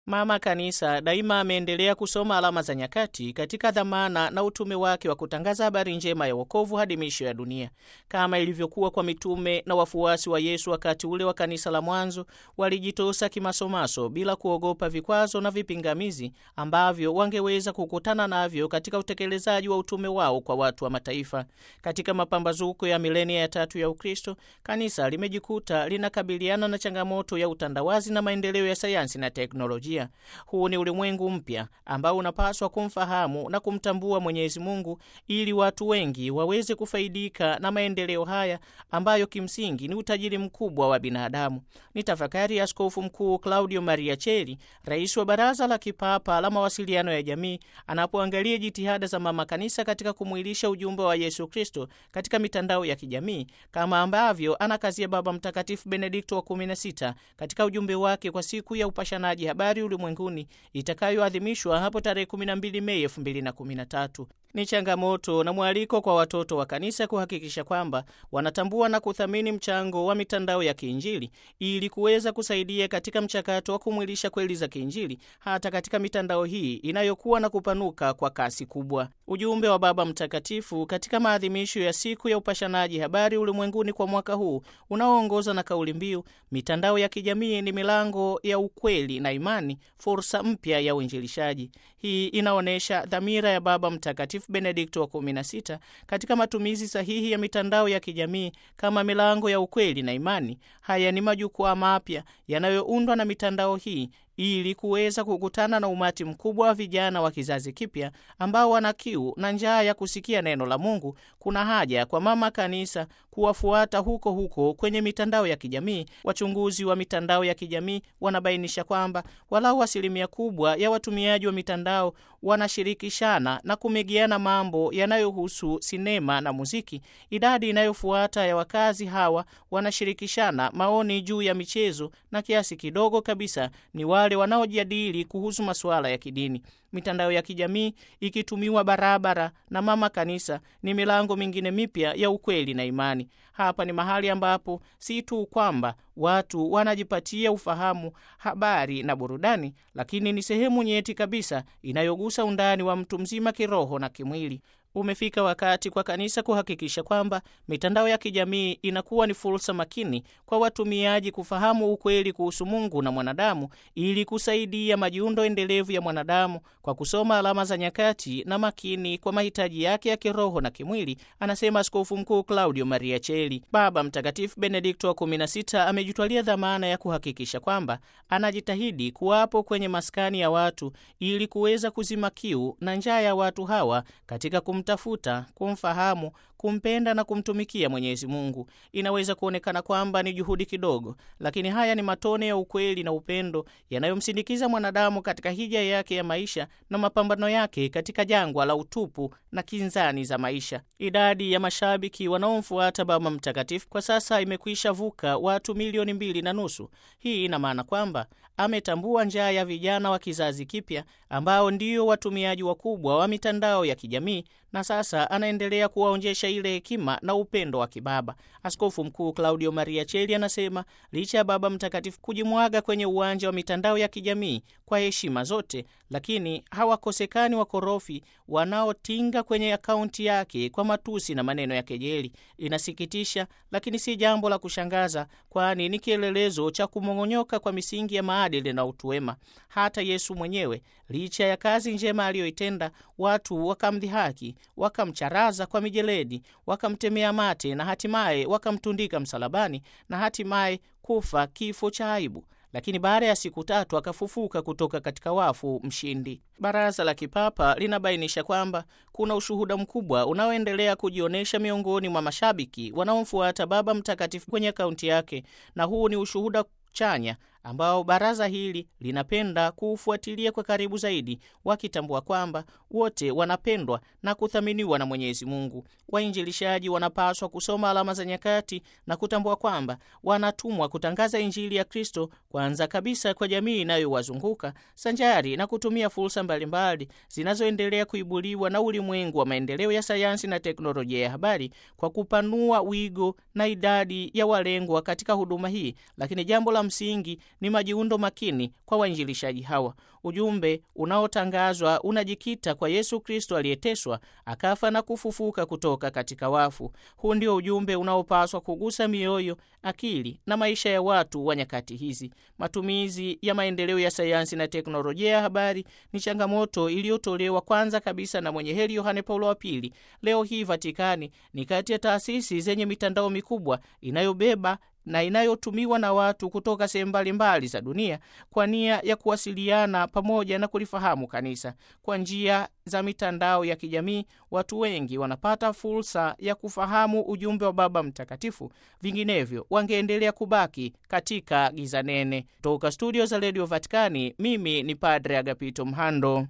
Mama Kanisa daima ameendelea kusoma alama za nyakati katika dhamana na utume wake wa kutangaza habari njema ya wokovu hadi miisho ya dunia, kama ilivyokuwa kwa mitume na wafuasi wa Yesu wakati ule wa kanisa la mwanzo. Walijitosa kimasomaso bila kuogopa vikwazo na vipingamizi ambavyo wangeweza kukutana navyo katika utekelezaji wa utume wao kwa watu wa mataifa. Katika mapambazuko ya milenia ya tatu ya Ukristo, kanisa limejikuta linakabiliana na changamoto ya utandawazi na maendeleo ya sayansi na teknolojia. Huu ni ulimwengu mpya ambao unapaswa kumfahamu na kumtambua Mwenyezi Mungu ili watu wengi waweze kufaidika na maendeleo haya ambayo kimsingi ni utajiri mkubwa wa binadamu. Ni tafakari ya Askofu Mkuu Claudio Maria Cheli, rais wa Baraza la Kipapa la Mawasiliano ya Jamii, anapoangalia jitihada za Mama Kanisa katika kumwilisha ujumbe wa Yesu Kristo katika mitandao ya kijamii, kama ambavyo anakazia Baba Mtakatifu Benedikto wa 16 katika ujumbe wake kwa siku ya upashanaji habari ulimwenguni itakayoadhimishwa hapo tarehe 12 Mei 2013. Ni changamoto na mwaliko kwa watoto wa kanisa kuhakikisha kwamba wanatambua na kuthamini mchango wa mitandao ya kiinjili ili kuweza kusaidia katika mchakato wa kumwilisha kweli za kiinjili hata katika mitandao hii inayokuwa na kupanuka kwa kasi kubwa. Ujumbe wa Baba Mtakatifu katika maadhimisho ya siku ya upashanaji habari ulimwenguni kwa mwaka huu unaoongozwa na kauli mbiu mitandao ya kijamii ni milango ya ukweli na imani, fursa mpya ya uinjilishaji. Hii inaonyesha dhamira ya Baba Mtakatifu Benedikto wa 16 katika matumizi sahihi ya mitandao ya kijamii kama milango ya ukweli na imani. Haya ni majukwaa mapya yanayoundwa na mitandao hii ili kuweza kukutana na umati mkubwa wa vijana wa kizazi kipya ambao wana kiu na njaa ya kusikia neno la Mungu. Kuna haja kwa Mama Kanisa kuwafuata huko huko kwenye mitandao ya kijamii. Wachunguzi wa mitandao ya kijamii wanabainisha kwamba walau asilimia kubwa ya watumiaji wa mitandao wanashirikishana na kumegeana mambo yanayohusu sinema na muziki. Idadi inayofuata ya wakazi hawa wanashirikishana maoni juu ya michezo na kiasi kidogo kabisa ni wale wanaojadili kuhusu masuala ya kidini. Mitandao ya kijamii ikitumiwa barabara na Mama Kanisa ni milango mingine mipya ya ukweli na imani. Hapa ni mahali ambapo si tu kwamba watu wanajipatia ufahamu, habari na burudani, lakini ni sehemu nyeti kabisa inayogusa undani wa mtu mzima kiroho na kimwili. Umefika wakati kwa kanisa kuhakikisha kwamba mitandao ya kijamii inakuwa ni fursa makini kwa watumiaji kufahamu ukweli kuhusu Mungu na mwanadamu ili kusaidia majiundo endelevu ya mwanadamu kwa kusoma alama za nyakati na makini kwa mahitaji yake ya kiroho na kimwili, anasema Askofu Mkuu Claudio Maria Cheli. Baba Mtakatifu Benedikto wa 16 amejitwalia dhamana ya kuhakikisha kwamba anajitahidi kuwapo kwenye maskani ya watu ili kuweza kuzima kiu na njaa ya watu hawa katika kumtafuta, kumfahamu, kumpenda na kumtumikia Mwenyezi Mungu. Inaweza kuonekana kwamba ni juhudi kidogo, lakini haya ni matone ya ukweli na upendo yanayomsindikiza mwanadamu katika hija yake ya maisha na mapambano yake katika jangwa la utupu na kinzani za maisha. Idadi ya mashabiki wanaomfuata Baba Mtakatifu kwa sasa imekwisha vuka watu milioni mbili na nusu. Hii ina maana kwamba ametambua njaa ya vijana wa kizazi kipya ambao ndio watumiaji wakubwa wa mitandao ya kijamii na sasa anaendelea kuwaonjesha ile hekima na upendo wa kibaba. Askofu Mkuu Claudio Maria Cheli anasema licha ya Baba Mtakatifu kujimwaga kwenye uwanja wa mitandao ya kijamii kwa heshima zote, lakini hawakosekani wakorofi wanaotinga kwenye akaunti yake kwa matusi na maneno ya kejeli. Inasikitisha, lakini si jambo la kushangaza, kwani ni kielelezo cha kumong'onyoka kwa misingi ya maadili na utu wema. Hata Yesu mwenyewe licha ya kazi njema aliyoitenda, watu wakamdhihaki, wakamcharaza kwa mijeledi, wakamtemea mate na hatimaye wakamtundika msalabani na hatimaye kufa kifo cha aibu lakini baada ya siku tatu akafufuka kutoka katika wafu mshindi. Baraza la Kipapa linabainisha kwamba kuna ushuhuda mkubwa unaoendelea kujionyesha miongoni mwa mashabiki wanaomfuata Baba Mtakatifu kwenye akaunti yake, na huu ni ushuhuda chanya ambao baraza hili linapenda kuufuatilia kwa karibu zaidi, wakitambua kwamba wote wanapendwa na kuthaminiwa na Mwenyezi Mungu. Wainjilishaji wanapaswa kusoma alama za nyakati na kutambua kwamba wanatumwa kutangaza Injili ya Kristo kwanza kabisa kwa jamii inayowazunguka sanjari na kutumia fursa mbalimbali zinazoendelea kuibuliwa na ulimwengu wa maendeleo ya sayansi na teknolojia ya habari kwa kupanua wigo na idadi ya walengwa katika huduma hii. Lakini jambo la msingi ni majiundo makini kwa wainjilishaji hawa. Ujumbe unaotangazwa unajikita kwa Yesu Kristo aliyeteswa, akafa na kufufuka kutoka katika wafu. Huu ndio ujumbe unaopaswa kugusa mioyo, akili na maisha ya watu wa nyakati hizi. Matumizi ya maendeleo ya sayansi na teknolojia ya habari ni changamoto iliyotolewa kwanza kabisa na mwenye heri Yohane Paulo wa Pili. Leo hii Vatikani ni kati ya taasisi zenye mitandao mikubwa inayobeba na inayotumiwa na watu kutoka sehemu mbalimbali za dunia kwa nia ya kuwasiliana pamoja na kulifahamu kanisa. Kwa njia za mitandao ya kijamii, watu wengi wanapata fursa ya kufahamu ujumbe wa Baba Mtakatifu, vinginevyo wangeendelea kubaki katika giza nene. Toka studio za redio Vatikani, mimi ni Padre Agapito Mhando.